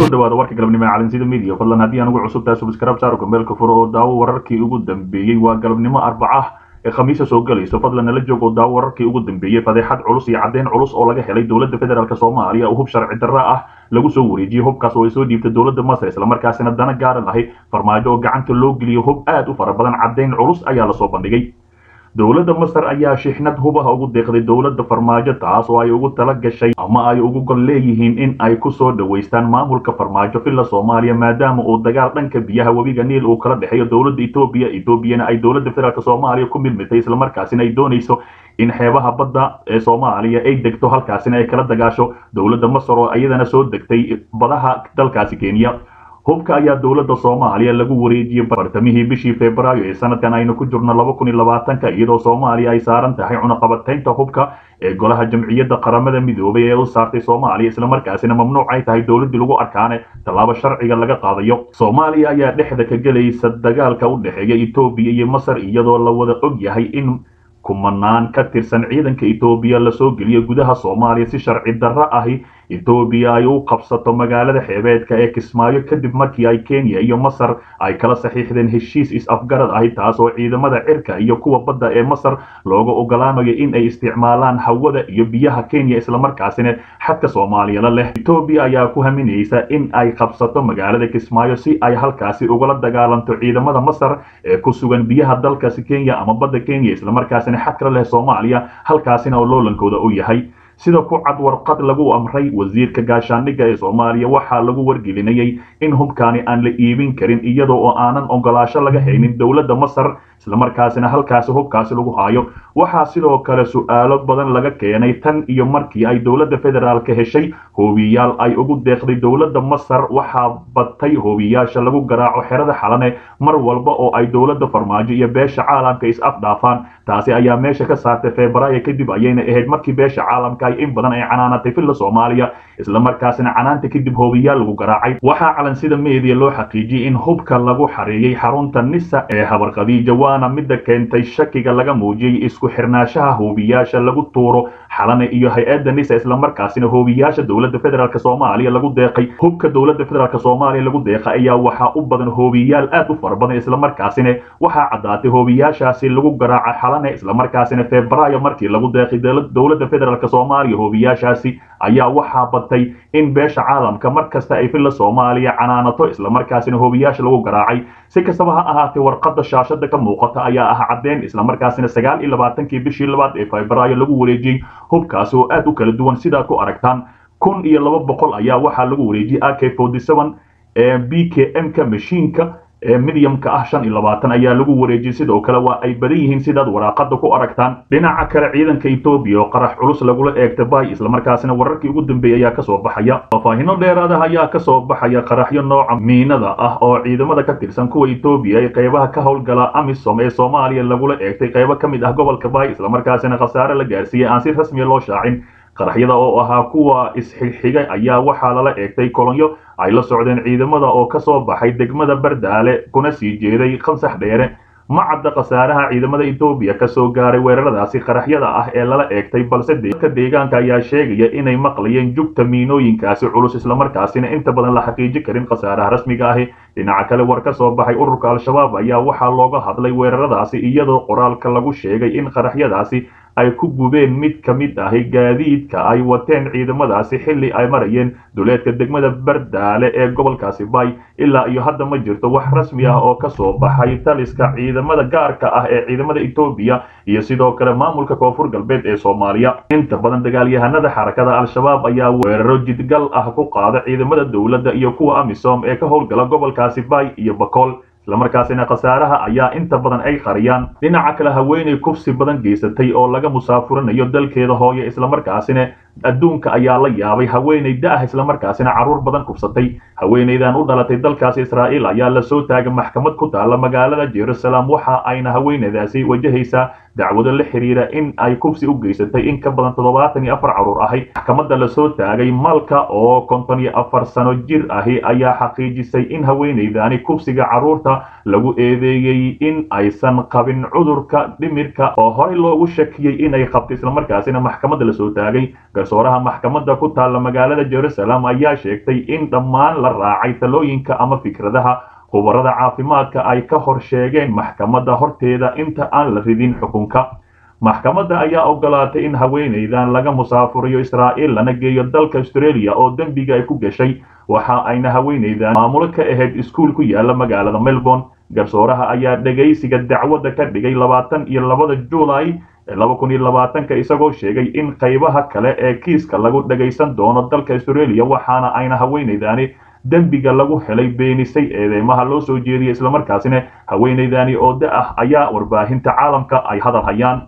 kusoo dhawaada warka galabnimo ee calansida media fadlan haddii aan ugu cusub tahay subscribe saaro gambeelka furo oo daawo wararkii ugu dambeeyey waa galabnimo arbaca ee khamiisa soo galayso fadlan nala joog oo daawo wararkii ugu dambeeyey fadeexad culus iyo caddeyn culus oo laga helay dowladda federaalk soomaaliya oo hub sharci darro ah lagu soo wareejiyey hubkaas oo ay soo dhiibtay dowladda masar islamarkaasina dana gaara lahay farmaajo oo gacanta loo geliyo hub aad u fara badan caddeyn culus ayaa lasoo bandhigay dowladda masar ayaa shixnad hubaha ugu deeqday dowladda farmaajo taas oo ay ugu tala gashay ama ay ugu gol leeyihiin in ay ku soo dhowaystaan maamulka farmaajo villa soomaaliya maadaama uu dagaal dhanka biyaha webiga niil uu kala dhexeeyo dowladda etoobiya etoobiyana ay dowladda federaalk soomaaliya ku milmitay islamarkaasina ay doonayso in xeebaha badda ee soomaaliya ay degto halkaasina ay kala dagaasho dowladda masar oo iyadana soo degtay badaha dalkaasi kenya hubka ayaa dowladda soomaaliya lagu wareejiyey bartamihii bishii februaayo ee sanadkan aynu ku jirno laba kun iyo labaatanka iyadoo soomaaliya ay saaran tahay cunaqabataynta hubka ee golaha jamciyadda qaramada midoobay ee u saartay soomaaliya islamarkaasina mamnuuc ay tahay dowladdii lagu arkaane tallaabo sharciga laga qaadayo soomaaliya ayaa dhexda ka gelaysa dagaalka u dhexeeya etoobiya iyo masar iyadoo la wada og yahay in kumanaan ka tirsan ciidanka etoobiya lasoo geliyo gudaha soomaaliya si sharci darro ahi etoobiya ay u qabsato magaalada xeebeedka ee kismaayo kadib markii ay kenya iyo masar ay kala saxiixdeen heshiis is-afgarad ahi taas oo ciidamada cirka iyo kuwa badda ee masar looga ogolaanayo in ay isticmaalaan hawada iyo biyaha kenya islamarkaasina xadka soomaaliyala leh etoobiya ayaa ku haminaysa in ay qabsato magaalada kismaayo si ay halkaasi ugala dagaalanto ciidamada masar ee ku sugan biyaha dalkaasi kenya ama badda kenya islamarkaasina xadkala leh soomaaliya halkaasina oo loolankooda u yahay sida ku cad warqad lagu amray wasiirka gaashaandhigga ee soomaaliya waxaa lagu wargelinayay in hubkaani aan la iibin karin iyadoo oo aanan ogolaasho laga haynin dowladda masar islamarkaasina halkaasi hubkaasi lagu haayo waxaa sidoo kale su-aalo badan laga keenay tan iyo markii ay dowladda federaalka heshay hoobiyaal ay ugu deeqday dowladda masar waxaa batay hoobiyaasha lagu garaaco xerada xalane mar walba oo ay dowladda farmaajo iyo beesha caalamka is-afdhaafaan taasi ayaa meesha ka saartay febraayo kadib ayayna ahayd markii beesha caalamka ay in badan ay canaanatay villa soomaaliya islamarkaasina canaanta kadib hoobiyaal lagu garaacay waxaa calansida meediya loo xaqiijiyey in hubka lagu xareeyey xarunta nisa ee habarqadiija waana midda keentay shakiga laga muujiyey isku xirnaashaha hoobiyaasha lagu tuuro xalane iyo hay-adda nisa islamarkaasina hoobiyaasha dowladda federaalk soomaaliya lagu deeqay hubka dowladda federaalk soomaaliya lagu deeqay ayaa waxaa u badan hoobiyaal aad u fara badan islamarkaasina waxaa caddaatay hoobiyaashaasi lagu garaaca xalane islamarkaasina febraayo markii lagu deeqay dowladda federaalk soomaaliya hoobiyaashaasi ayaa waxaa batay in beesha caalamka mar kasta ay villa soomaaliya canaanato islamarkaasina hoobiyaasha lagu garaacay si kastaba ha ahaatee warqadda shaashada ka muuqata ayaa ah caddeyn islamarkaasina sagaal iyo labaatankii bishii labaad ee febraayo lagu wareejiyey hubkaasi oo aad u kala duwan sidaad ku aragtaan kun iyo laba boqol ayaa waxaa lagu wareejiyey a k forty seven ee b k m ka mashiinka ee midyamka ah shan iyo labaatan ayaa lagu wareejiyey sidoo kale waa ay badan yihiin sidaad waraaqada ku aragtaan dhinaca kale ciidanka etoobiya oo qarax culus lagula eegta bay islamarkaasina wararkii ugu dambeeyey ayaa kasoo baxaya faahfaahino dheeraada ayaa kasoo baxaya qaraxyo nooca miinada ah oo ciidamada ka tirsan kuwa etoobiya ee qeybaha ka howlgala amisom ee soomaaliya lagula eegtay qeybo ka mid ah gobolka bay islamarkaasina khasaare la gaarsiiyey aan si rasmiya loo shaacin qaraxyada oo ahaa kuwa isxigxigay ayaa waxaa lala eegtay kolonyo ay la socdeen ciidamada oo ka soo baxay degmada bardaale kuna sii jeeday khansax dheere ma cadda khasaaraha ciidamada etoobiya ka soo gaaray weeraradaasi qaraxyada ah ee lala eegtay balse dadka deegaanka ayaa sheegaya inay maqlayeen jugta miinooyinkaasi culus islamarkaasina inta badan la xaqiiji karin khasaaraha rasmiga ahi dhinaca kale war ka soo baxay ururka al-shabaab ayaa waxaa looga hadlay weeraradaasi iyadoo qoraalka lagu sheegay in qaraxyadaasi ay ku gubeen mid ka mid ahi gaadiidka ay wateen ciidamadaasi xilli ay marayeen duleedka degmada bardaale ee gobolkaasi bay ilaa iyo hadda ma jirto wax rasmi ah oo ka soo baxay taliska ciidamada gaarka ah ee ciidamada etoobiya iyo sidoo kale maamulka koonfur galbeed ee soomaaliya inta badan dagaalyahanada xarakada al-shabaab ayaa weeraro jidgal ah ku qaada ciidamada dowladda iyo kuwa amisom ee ka howlgala gobolkaasi bay iyo bakool islamarkaasina khasaaraha ayaa inta badan ay qariyaan dhinaca kale haweenay kufsi badan geysatay oo laga musaafurinayo dalkeeda hooyo islamarkaasina adduunka ayaa la yaabay haweenay da-ah islamarkaasina carruur badan kufsatay haweenaydan u dhalatay dalkaasi israa'iil ayaa lasoo taagay maxkamad ku taalla magaalada jerusalem waxa ayna haweenaydaasi wajahaysaa dacwado la xiriira in ay kufsi u geysatay in ka badan toddobaatan iyo afar carruur ahi maxkamadda lasoo taagay malka oo konton iyo afar sano jir ahi ayaa xaqiijisay in haweenaydani kufsiga carruurta lagu eedeeyey in aysan qabin cudurka dhimirka oo horey loogu shakiyey inay qabto islamarkaasina maxkamadda lasoo taagay garsooraha maxkamadda ku taalla magaalada jerusalem ayaa sheegtay in dhammaan la raacay talooyinka ama fikradaha khubarada caafimaadka ay ka hor sheegeen maxkamadda horteeda inta aan la ridin xukunka maxkamadda ayaa ogolaatay in haweenaydan laga musaafuriyo israa'iil lana geeyo dalka australia oo dembiga ay ku gashay waxa ayna haweenaydan maamulo ka ahayd iskuul ku yaala magaalada melbourne garsooraha ayaa dhegaysiga dacwadda ka dhigay labaatan iyo labada juulay laba kun iyo labaatanka isagoo sheegay in qaybaha kale ee kiiska lagu dhagaysan doono dalka australia waxaana ayna haweenaydani dembiga lagu helay beenisay eedeymaha loo soo jeediyay islamarkaasina haweenaydani oo da ah ayaa warbaahinta caalamka ay hadal hayaan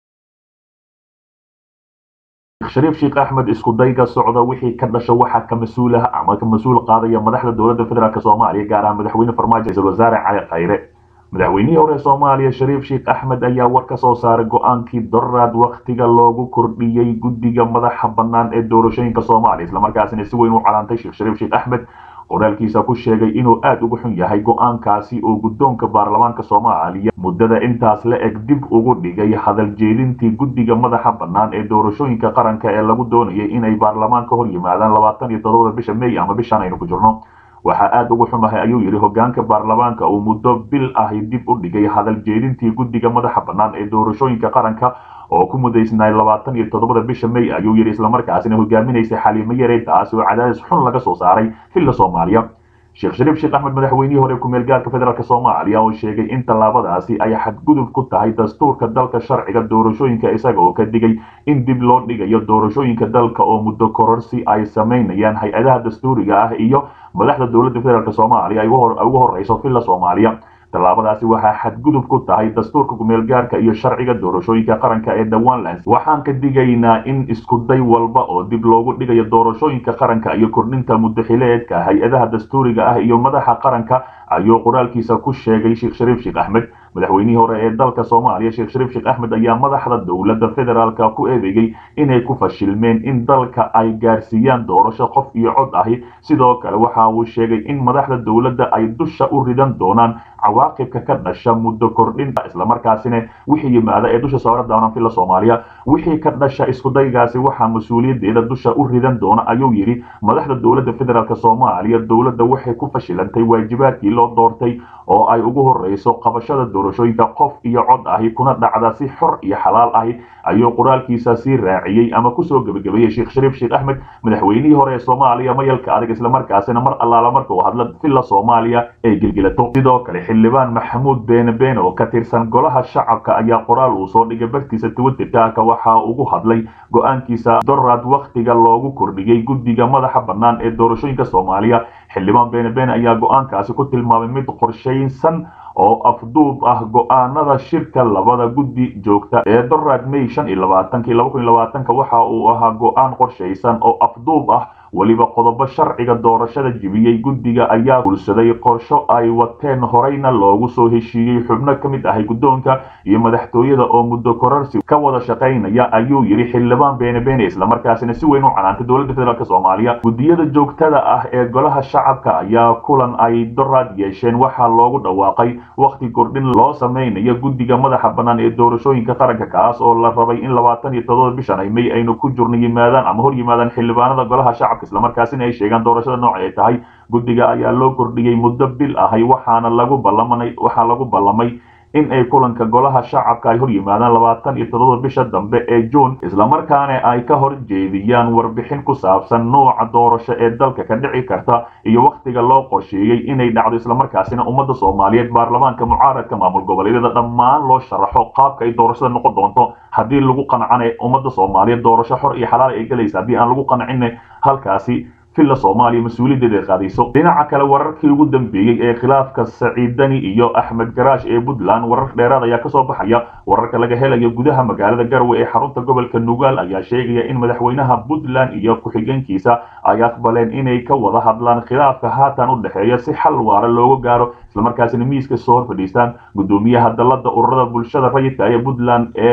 shariif sheekh axmed isku dayga socda wixii ka dhasha waxaa ka mas-uulaha ama ka mas-uul qaadaya madaxda dowladda federaalk soomaaliya gaar ahaan madaxweyne farmaajo ra-iisul wasaare cali khayre madaxweynihii hore soomaaliya shariif sheekh axmed ayaa war ka soo saaray go-aankii doraad wakhtiga loogu kordhiyey guddiga madaxa bannaan ee doorashooyinka soomaaliya islamarkaasina si weyn u calaantay sheekh shariif sheekh axmed qoraalkiisa ku sheegay inuu aad uga xun yahay go-aankaasi oo guddoonka baarlamaanka soomaaliya muddada intaas la eg dib ugu dhigay hadal jeedintii guddiga madaxa bannaan ee doorashooyinka qaranka ee lagu doonayay inay baarlamaanka hor yimaadaan labaatan iyo toddobada bisha may ama bishan aynu ku jirno waxaa aad ugu xumahay ayuu yidhi hogaanka baarlamaanka uu muddo bil ahi dib u dhigay hadal jeedintii guddiga madaxa bannaan ee doorashooyinka qaranka oo ku mudaysnay labaatan iyo toddobada bisha may ayuu yidhi islamarkaasina hogaaminaysay xaliimo yarey taasi oo cadaadis xun laga soo saaray xilla soomaaliya sheekh shariif sheekh axmed madaxweynihii hore ku-meel gaarka federaalk soomaaliya oo sheegay in tallaabadaasi ay xadgudub ku tahay dastuurka dalka sharciga doorashooyinka isaga oo ka digay in dib loo dhigayo doorashooyinka dalka oo muddo kororsi ay samaynayaan hay-adaha dastuuriga ah iyo madaxda dowladda federaalk soomaaliya ay ugu horeyso villa soomaaliya tallaabadaasi waxaa xadgudub ku tahay dastuurka kumeel gaarka iyo sharciga doorashooyinka qaranka ee dawanlands waxaan ka digaynaa in iskuday walba oo dib loogu dhigayo doorashooyinka qaranka iyo kordhinta muddaxileedka hay-adaha dastuuriga ah iyo madaxa qaranka ayuu qoraalkiisa ku sheegay sheekh shariif sheekh axmed madaxweynihii hore ee dalka soomaaliya sheekh shariif sheekh axmed ayaa madaxda dowladda federaalka ku eedeeyey inay ku fashilmeen in dalka ay gaarsiiyaan doorasho qof iyo cod ahi sidoo kale waxa uu sheegay in madaxda dowladda ay dusha u ridan doonaan cawaaqibka ka dhasha muddo kordhinta islamarkaasina wixii yimaada ee dusha saara doonaan villa soomaaliya wixii ka dhasha iskudaygaasi waxaa mas-uuliyadeeda dusha u ridan doona ayuu yidhi madaxda dowladda federaalk soomaaliya dowladda waxay ku fashilantay waajibaadkii loo doortay oo ay ugu horeyso qabashada doorashooyinka qof iyo cod ahi kuna dhacda si xor iyo xalaal ahi ayuu qoraalkiisa sii raaciyey ama kusoo gebagabeeyey sheekh shariif sheekh axmed madaxweynihii hore ee soomaaliya mayalka adag islamarkaasina mar allaala marka uu hadla villa soomaaliya ay gelgelato sidoo kale xildhibaan maxamuud beene beene oo ka tirsan golaha shacabka ayaa qoraal uu soo dhigay bartiisa twitterka waxa ugu hadlay go-aankiisa doraad wakhtiga loogu kordhiyey guddiga madaxa bannaan ee doorashooyinka soomaaliya xildhibaan beene beene ayaa go-aankaasi ku tilmaamay mid qorshaysan oo afduub ah go-aanada shirka labada guddi joogta ee doraad may shan iyo labaatanki laba kun iyo labaatanka waxa uu ahaa go-aan qorshaysan oo afduub ah weliba qodobo sharciga doorashada jibiyey guddiga ayaa gulsaday qorsho ay wateen horeyna loogu soo heshiiyey xubno ka mid ahay guddoonka iyo madaxtooyada oo muddo kororsi ka wada shaqaynaya ayuu yidhi xildhibaan beene beene islamarkaasina si weyn u canaantay dowladda federaalk soomaaliya guddiyada joogtada ah ee golaha shacabka ayaa kulan ay doraad yeesheen waxaa loogu dhawaaqay wakhti kordhin loo samaynayo guddiga madaxa bannaan ee doorashooyinka qaranka kaas oo la rabay in labaatan iyo toddoba bishan ay may aynu ku jirno yimaadaan ama hor yimaadaan xildhibaanada golaha shacabka islamarkaasina ay sheegaan doorashada nooca ay tahay guddiga ayaa loo kordhiyey muddo bil ahay waxaana lagu ballamanay waxaa lagu ballamay in ay kulanka golaha shacabka ay hor yimaadaan labaatan iyo toddoba bisha dambe ee juun islamarkaana ay ka hor jeediyaan warbixin ku saabsan nooca doorasho ee dalka ka dhici karta iyo wakhtiga loo qorsheeyey inay dhacdo islamarkaasina ummadda soomaaliyeed baarlamaanka mucaaradka maamul goboleedyada dhammaan loo sharaxo qaabka ay doorashada noqon doonto haddii lagu qancana ummadda soomaaliyeed doorasho xor iyo xalaal ay gelaysa haddii aan lagu qancina halkaasi villa soomaaliya mas-uuliyaddeeda ay qaadayso dhinaca kale wararkii ugu dambeeyey ee khilaafka saciidani iyo axmed garaash ee puntland warar dheeraad ayaa kasoo baxaya wararka laga helayo gudaha magaalada garwe ee xarunta gobolka nugaal ayaa sheegaya in madaxweynaha puntland iyo ku-xigeenkiisa ay aqbaleen inay ka wada hadlaan khilaafka haatan u dhexeeya si xal waara looga gaaro islamarkaasina miiska soo hor fadhiistaan gudoomiyaha dalada ururada bulshada rayidka ee puntland ee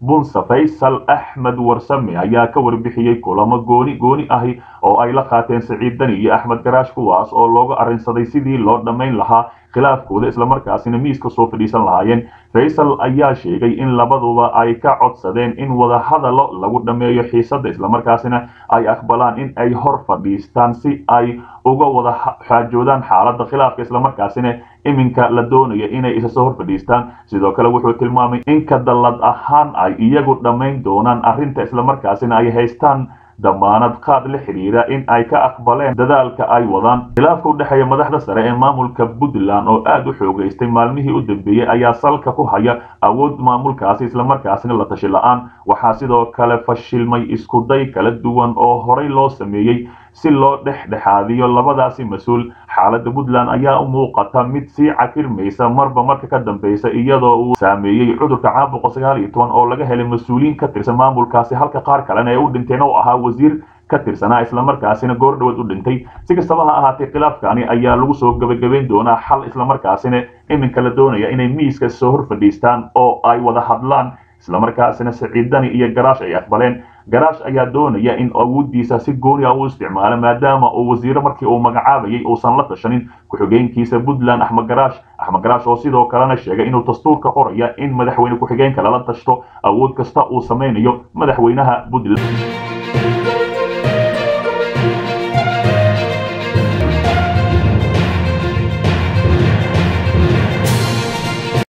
bunsa faysal axmed warsame ayaa ka warbixiyey kulamo gooni gooni ahi oo ay la qaateen saciid dani iyo axmed garaash kuwaas oo looga arrinsaday sidii loo dhammayn lahaa khilaafkooda islamarkaasina miiska soo fadhiisan lahaayeen faysal ayaa sheegay in labaduba ay ka codsadeen in wadahadallo lagu dhammeeyo xiisadda islamarkaasina ay aqbalaan in ay hor fadhiistaan si ay uga wada xaajoodaan xaaladda khilaafka islamarkaasina iminka la doonaya inay isa soo hor fadhiistaan sidoo kale wuxuu tilmaamay in ka dallad ahaan ay iyagu dhammayn doonaan arrinta islamarkaasina ay haystaan damaanad qaad la xidhiira in ay ka aqbaleen dadaalka ay wadaan khilaafka u dhexeeya madaxda sare ee maamulka puntland oo aad u xoogaystay maalmihii u dambeeyey ayaa salka ku haya awood maamulkaasi islamarkaasina la tashi la-aan waxaa sidoo kale fashilmay iskuday kala duwan oo horey loo sameeyey si loo dhexdhexaadiyo labadaasi mas-uul xaaladda puntland ayaa u muuqata mid sii cakirmaysa marba marka ka dambeysa iyadoo uu saameeyey cudurka caabuqa sagaal iyo toban oo laga helay mas-uuliyiin ka tirsan maamulkaasi halka qaar kalena ee u dhinteen oo ahaa wasiir ka tirsanaa islamarkaasina goor dhawood u dhintay si kastaba ha ahaatee khilaafkani ayaa lagu soo gebagabayn doonaa xal islamarkaasina iminka la doonaya inay miiska soo hor fadhiistaan oo ay wada hadlaan islamarkaasina saciidani iyo garaash ay aqbaleen garaash ayaa doonaya in awooddiisa si gooni ah u isticmaalo maadaama uu wasiiro markii uu magacaabayay uusan la tashanin ku-xigeenkiisa puntland axmed garaash axmed garaash oo sidoo kalena sheegay inuu dastuurka qoraya in madaxweyne ku-xigeenka lala tashto awood kasta uu samaynayo madaxweynaha puntland